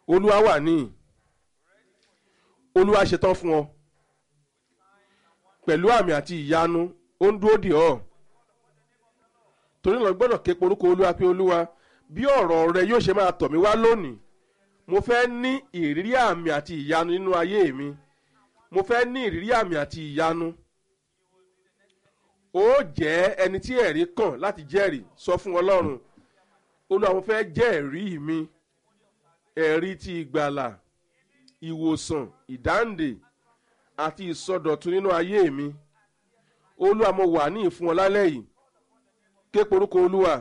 olúwa wà níyì olúwa ṣetán fún ọ pẹ̀lú àmì àti ìyanu ó ń dúró dè ọ́ torí náà gbọ́dọ̀ ké porúkọ olúwa pé olúwa bí ọ̀rọ̀ rẹ yóò ṣe máa tọ̀ mí wá lónìí mo fẹ́ ní ìrírí àmì àti ìyanu nínú ayé mi mo fẹ́ ní ìrírí àmì àti ìyanu ó jẹ́ ẹni tí ẹ̀rí kàn láti jẹ́rìí sọ fún ọlọ́run olúwa mo fẹ́ jẹ́ ẹ̀rí mi ẹ̀rí ti ìgbàlà ìwòsàn ìdáǹdè àti ìsọdọ̀tun nínú ayé mi olúwa mo wà ní ìfún ọ lálẹ́ yìí ké porúkọ olúwa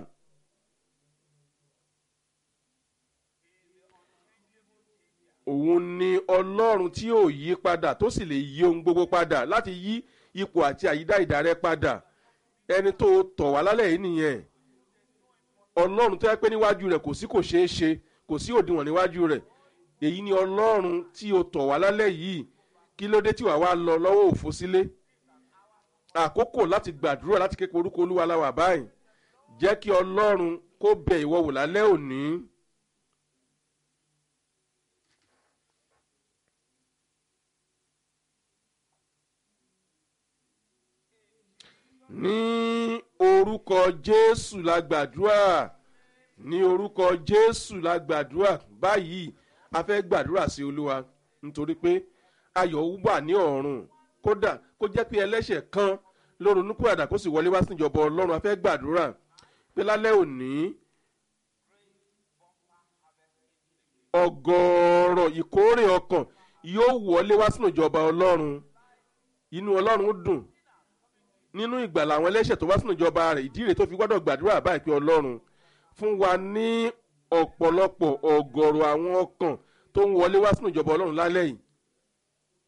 òun ni ọlọ́run tí ò yí padà tó sì lè yí ohun gbogbo padà láti yí ipò àti àyídá ìdárẹ́ padà ẹni tó tọ̀ wá lálẹ́ yìí nìyẹn ọlọ́run tó yẹ pé níwájú rẹ̀ kò sí kò ṣeé ṣe kò sí òdiwọ̀n níwájú rẹ̀ èyí ni ọlọ́run tí o tọ̀ wá lálẹ́ yìí kí ló dé tí wàá wá lọ lọ́wọ́ òfo sílé àkókò láti gbàdúrà láti ké orúkọ olúwa la wà báyìí jẹ́ kí ọlọ́run kó bẹ ìwọ wò lálẹ́ òní. ní orúkọ jésù la gbàdúrà ní orúkọ jésù la gbàdúrà báyìí a fẹ́ gbàdúrà sí olúwa nítorí pé ayọ̀ wà ní ọ̀run kódà kó jẹ́ pé ẹlẹ́ṣẹ̀ kan ló ronú kúràdà kó sì wọlé wá sí ìjọba ọlọ́run a fẹ́ gbàdúrà pé lálẹ́ òní ọgọ́rọ̀ ìkórè ọkàn yóò wọlé wá sínú ìjọba ọlọ́run inú ọlọ́run dùn nínú ìgbàlà àwọn ẹlẹ́ṣẹ̀ tó wá sínú ìjọba rẹ̀ ìdí rẹ̀ tó fi gbọ́dọ̀ gbàdúrà báyìí pé ọlọ́run fún wa ní ọ̀pọ̀lọpọ̀ ọ̀gọ̀rọ̀ àwọn ọkàn tó ń wọlé wá sínú ìjọba ọlọ́run lálẹ́ yìí